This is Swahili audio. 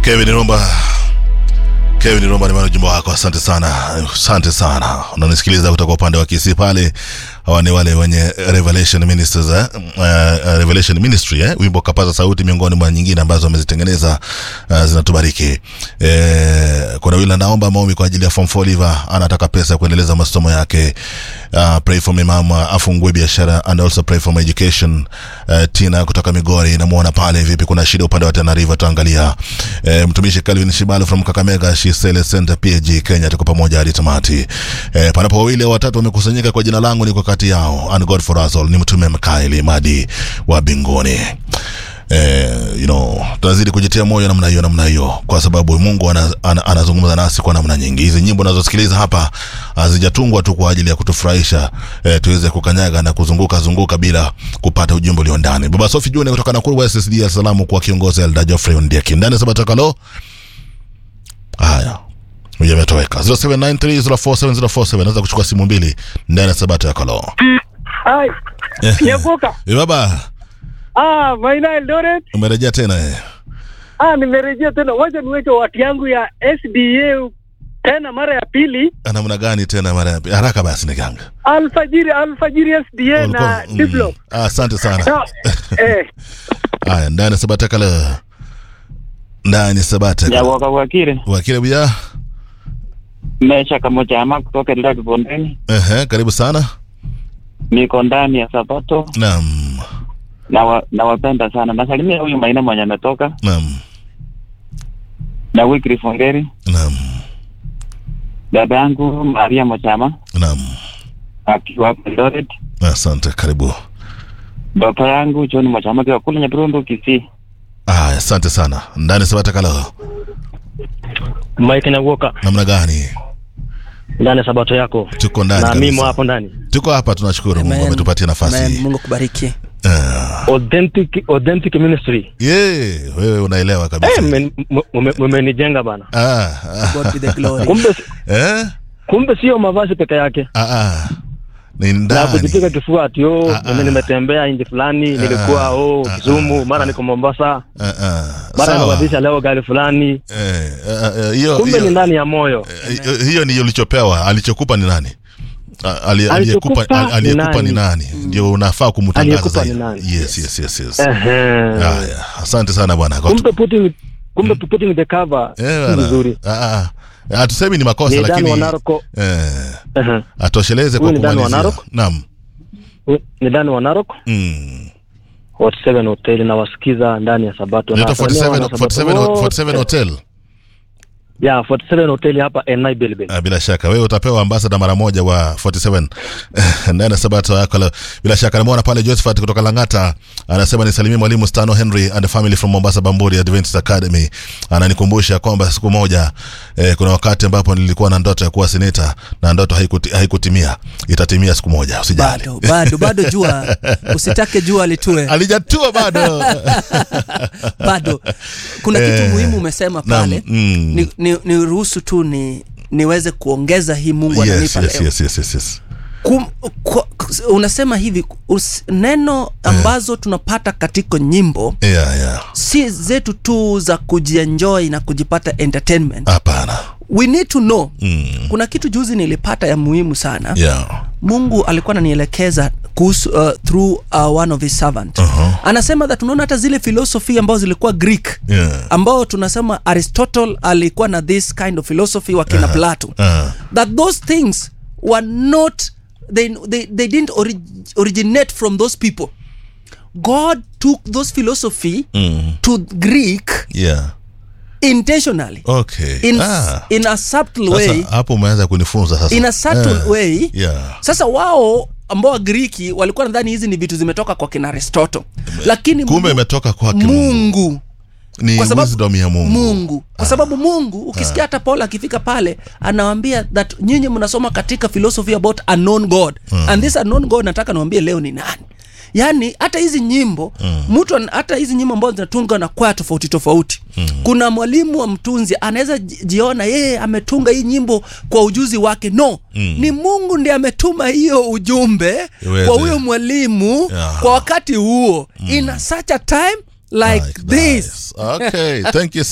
Kevin Rumba Kevin Rumba ni ujumbe wako, asante sana, asante sana. Unanisikiliza kutoka upande wa Kisii pale. Hawa ni wale wenye Revelation Ministers eh? Uh, Revelation Ministry eh? Wimbo kapaza sauti miongoni mwa nyingine ambazo wamezitengeneza uh, zinatubariki. Eh, kuna yule anaomba maombi kwa ajili ya form 4 liver, anataka pesa ya kuendeleza masomo yake. Uh, pray for me mama afungue biashara and also pray for my education. Uh, Tina kutoka Migori namuona pale, vipi kuna shida upande wa Tana River, tuangalia. Eh, mtumishi Calvin Shibalo from Kakamega Shisele Center PG Kenya, tuko pamoja hadi tamati. Eh, panapo wawili au watatu wamekusanyika kwa jina langu, niko kati yao. And God for us all ni mtume Mikaeli Madi wa binguni. Eh, you know, tunazidi kujitia moyo namna hiyo namna hiyo, kwa sababu Mungu ana, ana, anazungumza nasi kwa namna nyingi. Hizi nyimbo unazosikiliza hapa hazijatungwa tu kwa ajili ya kutufurahisha eh, tuweze kukanyaga na kuzunguka zunguka bila kupata ujumbe ulio ndani. Baba Sofi June kutoka Nakuru West SDA, salamu kwa kiongozi Elda Geoffrey Ondieki ndani sabatakalo haya huyo ametoweka 0793047047 naweza kuchukua simu mbili ndani ya sabato ya kalo Hai, Nyabuka. Eh, baba Ah, Maina Eldoret. umerejea tena eh. Ah, nimerejea tena. Wacha niweke watu yangu ya SDA tena mara ya pili. namna gani tena mara ya pili? haraka basi nikanga Alfajiri, Alfajiri SDA na Mm. Diplo. Ah, asante sana Ah, eh, haya ndani ya sabata kala ndani ya sabata kala Nyawoka Wakire wakile buya Mesha Kamochama kutoka Eldoret Bondeni. ehe karibu sana Niko ndani ya Sabato naam na wa, nawapenda sana. Nasalimia huyu Maina mwenye ametoka naam na Wycliffe Ongeri, naam dada yangu Maria Mochama naam akiwa hapa Eldoret, asante karibu baba yangu John Mochama akiwa kule Nyabirundu Kisii. haya asante sana ndani ya sabata kala Mike Nyagoka namna gani ndani ya sabato yako tuko ndani na kabisa. mimo hapo ndani. tuko hapa tunashukuru mungu Amen. ametupatia Amen. nafasi Mungu kubariki. Ah, Authentic, authentic ministry. ye wewe unaelewa kabisa Eh, mme- mme- mmenijenga bana. Ah, ah, God be the glory. Kumbe eh? kumbe sio mavazi peke yake. Ah, ah. ni Na kujipiga ndani kifua ati oh, Ah, ah. mimi nimetembea nchi fulani, nilikuwa oh ah, Kisumu, mara niko Mombasa, Ah, ah. mara Sawa. nimebadilisha leo gari fulani. Eh, ah, ah, hiyo Kumbe ni hiyo- ndani ya moyo. eh, hiyo ni ulichopewa alichokupa ni nani Ah, ali- aliyekupa Alichokupa ali- aliyekupa ni ni nani ndio unafaa kumtangaza Aliyekupa zaidi ni nani? yes yes yes yes Ehe. haya asante sana bwana Kwa tu- Kumbe putting kumbe putting the cover Eh, si bwana. vizuri. Ah, ah. hatusemi ni makosa Ni Dan lakini wa Naroko. eh, Ehe. atosheleze kwa Huyu ni Dan wa kumalizia Narok? naam Ni ndani wa Narok. mm. Hot 7 Hotel na wasikiza ndani ya Sabato. Inaitwa Na wasalimia 47 wana Sabato 47 wote. 47 hotel Yeah, 47 Hotel hapa Enai Bilbil. Ah, bila shaka wewe utapewa ambasada mara moja wa 47 ndani ya sabato yako leo. bila shaka namwona pale Josephat kutoka Langata anasema nisalimie mwalimu Stano Henry and the family from Mombasa Bamburi Adventist Academy ananikumbusha kwamba siku moja eh, kuna wakati ambapo nilikuwa na ndoto ya kuwa seneta na ndoto haikuti, haikutimia itatimia siku moja usijali Bado, bado, bado jua. Usitake jua litue. alijatua bado Bado. Kuna kitu Eh, muhimu umesema naam, pale. mm. Ni, ni, ni ruhusu tu ni niweze kuongeza hii Mungu yes, ananipa yes, leo. yes, yes, yes, yes. Kum, kwa, unasema hivi us, neno ambazo tunapata katika nyimbo Yeah, yeah. si zetu tu za kujienjoy na kujipata entertainment hapana we need to know mm. kuna kitu juzi nilipata ya muhimu sana yeah. mungu alikuwa ananielekeza kuhusu uh, through uh, one of his servant Uh-huh. anasema that unaona hata zile philosophy ambazo zilikuwa greek Yeah. ambao tunasema aristotle alikuwa na this kind of philosophy wakina uh-huh. plato Uh, that those things were not they, they, they didn't ori originate from those people god took those philosophy mm. to greek yeah. intentionally okay in, ah. in a subtle Sasa, way hapo umeanza kunifunza sasa in a subtle Eh, way yeah. sasa wao ambao wagiriki walikuwa nadhani hizi ni vitu zimetoka kwa kina aristoto lakini kumbe Mungu- imetoka kwake mungu mungu ni kwa sababu- wisdom ya mungu mungu kwa sababu mungu ukisikia hata paul akifika pale anawambia that nyinyi mnasoma katika philosophy about a known god and this unknown god nataka niwambie leo ni nani yaani hata hizi nyimbo mtu an- hata hizi nyimbo ambazo zinatunga na kwaya tofauti tofauti kuna mwalimu wa mtunzi anaweza ji- jiona yeye ametunga hii nyimbo kwa ujuzi wake no ni mungu ndiye ametuma hiyo ujumbe Iweze. kwa huyo mwalimu Yeah. kwa wakati huo in a such a time like, Like this this. okay thank you